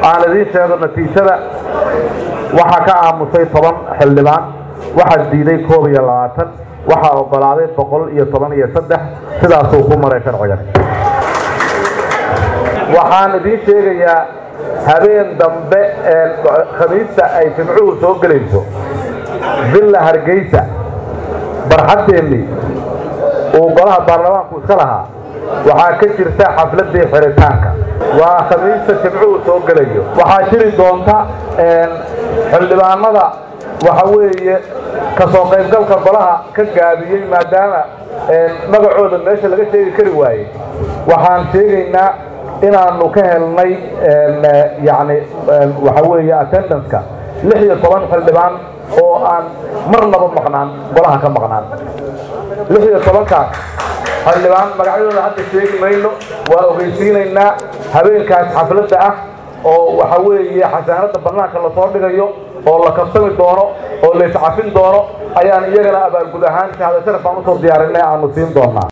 aan idiin sheego natiijada waxaa ka aamusay toban xildhibaan waxaa diiday koob iyo labaatan waxaa ogolaaday boqol iyo toban iyo saddex sidaasuu ku maray sharcigan waxaan idiin sheegayaa habeen dambe ee khamiista ay jimcuhu soo gelayso villa hargeysa barxaddeennii uu golaha baarlamaanku iska lahaa waxaa ka jirta xafladii xiritaanka waa khamiista jimcuhu soo gelayo waxaa jiri doonta xildhibaanada waxa weeye kasoo qaybgalka golaha ka gaabiyey maadaama magacooda meesha laga sheegi kari waayey waxaan sheegaynaa inaanu ka helnay yani waxa weeye attendanceka lix iyo toban xildhibaan oo aan marnaba maqnaan golaha ka maqnaan lix iyo tobankaas xildhibaan magacyadooda hadda sheegi mayno waa ogeysiinaynaa habeenkaas xafladda ah oo waxa weeye xasaanada bannaanka lasoo dhigayo oo la kabsami doono oo layscafin doono ayaan iyagana abaalgud ahaan shahada sharaf baan usoo diyaarinay aanu siin doonaa